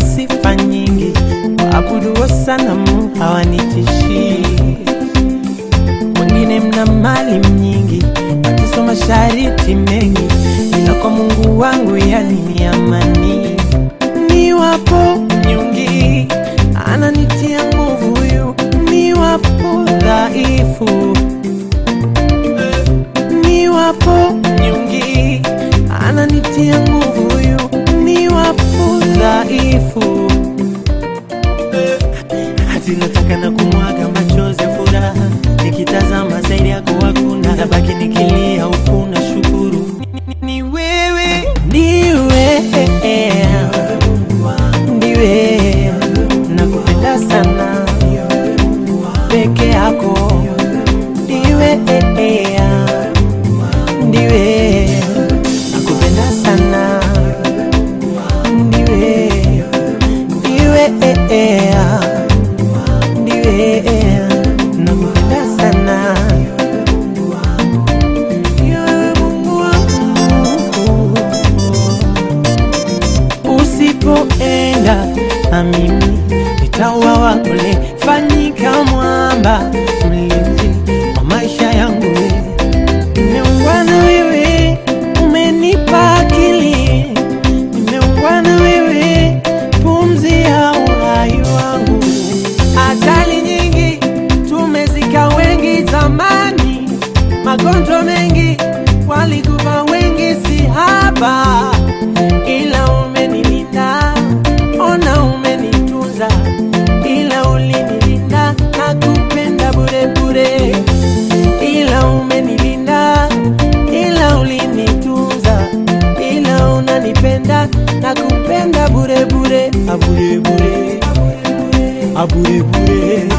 sifa nyingi, waabuduo sanamu hawanitishii. Wengine mna mali nyingi, mateso, mashariti mengi, ila kwa Mungu wangu yani ni amani. Niwapo nyungi, ananitia nguvu huyu, niwapo dhaifu niwapo nyungi, ananitia nguvu huyu, niwapo dhaifu. Hati nataka na kumwaga machozi ya furaha, nikitazama zaidi yako hakuna, nabaki nikilia huku na shukuru Ni- ni wewe, ndiwe ndiwe, nakupenda sana peke yako, ndiwe ndiwe nakupenda sana ndiwe ndiwe ndiwe nakupenda sana Ndiwe Mungu wangu. usipoenda na mimi nitauawa kule fanyika mwamba mlinzi wa maisha yangu Nimeungana wewe, umenipa akili. Nimeungana wewe, pumzi ya uhai wangu. Ajali nyingi tumezika wengi zamani, magonjwa mengi walikufa wengi, si haba, ila umenilinda, ona umenitunza, ila ulinilinda, nakupenda bure bure ila umenilinda, ila ulinitunza, ila unanipenda na kupenda bure bure, abure bure, abure bure.